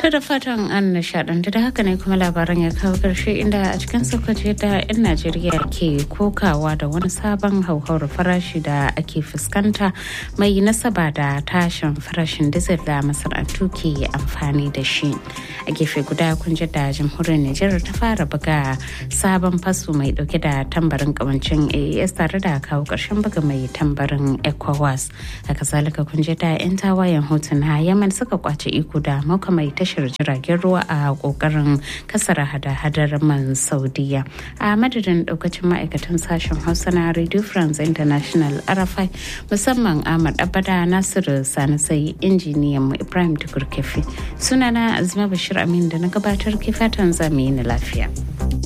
To da fatan an nishadantu da haka ne kuma labaran ya kawo karshe inda a cikin sokoto da 'yan Najeriya ke kokawa da wani sabon hauhawar farashi da ake fuskanta mai nasaba da tashin farashin diesel da masana'antu ke amfani da shi. A gefe guda kun da jamhuriyar Nijar ta fara buga sabon faso mai dauke da tambarin kawancin AES tare da kawo karshen buga mai tambarin ECOWAS. Haka zalika kun da 'yan tawayen hotuna Yaman suka kwace iko da mauka mai tashar jiragen ruwa a kokarin kasar hada-hadar man saudiya a madadin daukacin ma'aikatan sashen hausa na radio france international arafai musamman ahmad abada nasiru sani sai injiniyan mu ibrahim tukur kefi sunana azuma bashir amin da na gabatar ke fatan zamu yi na lafiya.